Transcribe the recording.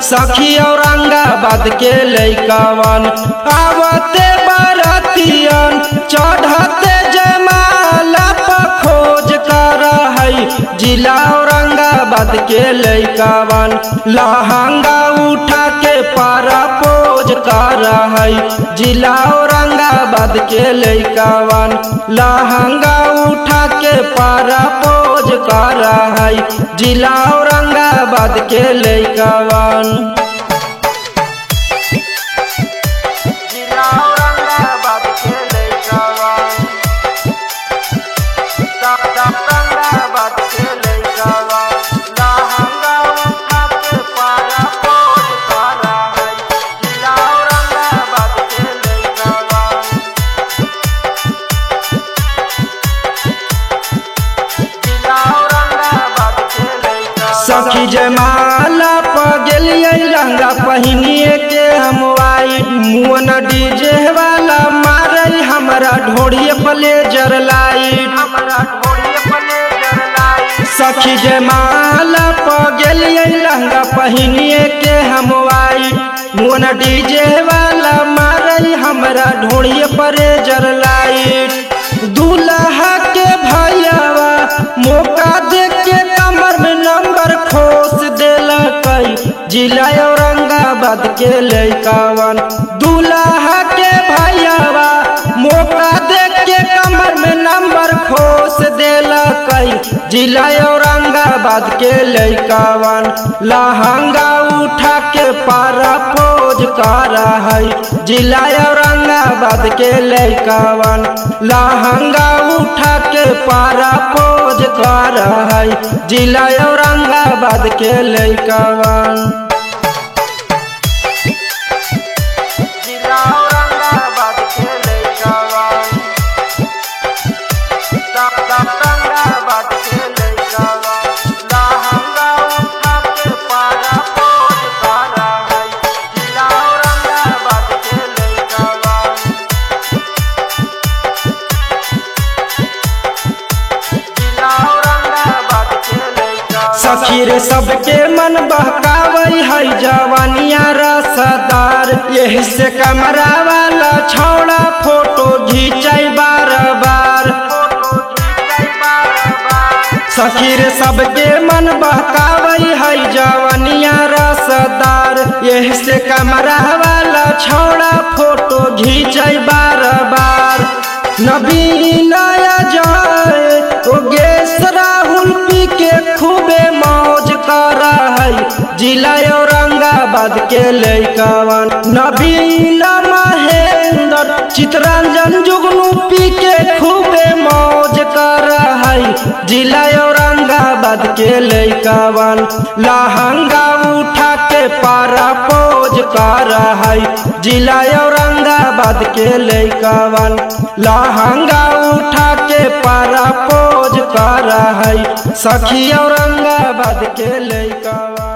सखी औरंगाबाद के लैकावन आवते बरतियन चढ़ते जमाला पर खोज कर है जिला औरंगाबाद के लैकावन लहंगा उठा के पारा पोज कर है जिला औरंगाबाद के लैकावन लहंगा उठा के पारा पोज कर है जिला औरंगाबाद के लैकावन जिला औरंगाबाद के लैकावन औरंगाबाद के लैकावन लहंगा उठा के पारा पोज कर है जिला औरंगाबाद के लैकावन सखी जमाला प गेलिए लहंगा पहिनिए के हम वाइट मुअन डीजे वाला मारे हमरा ढोड़िए प्लेजर लाइट सखी जमाला प गेलिए लहंगा पहिनिए के हम वाइट मुअन डीजे वाला मारे हमरा ढोड़िए प्लेजर लाइट दूल्हा के भैयावा मौका दे के कमर में नंबर खोस देला कई जिला औरंगाबाद के लैकावन दूल्हा के भैयावा मौका दे के कमर में नंबर खोस देला कई जिला औरंगाबाद के लैकावन लहंगा उठा के पारा पोज कर है जिला औरंगाबाद के लैकावन लहंगा उठा के पारा पोज कर है जिला औरंगाबाद के लैकावन जिला औरंगाबाद के लैकावन औरंगाबाद के लैकावन लहंगा उठा के पारा पोज कर है जिला औरंगाबाद के लैकावन सखी रे सबके मन बहकावै है जवानिया रसदार यही से कमरा वाला छौड़ा फोटो घिंचाई बार बार सखी रे सबके मन बहकावै है जवानिया रसदार यही से कमरा वाला छौड़ा फोटो घिंचाई बार बार नबीन जाए ओ गेस राहुल पी के खूबे मौज कर है जिला औरंगाबाद के लैकावन नबीन महेंद्र चितरंजन जुगनू पी के खूबे मौज कर है जिला औरंगाबाद के लैकावन लहंगा उठा के पारा पोज कर है जिला औरंगाबाद के लैकावन लहंगा उठा के पारा पोज कर है सखी औरंगाबाद के लैकावन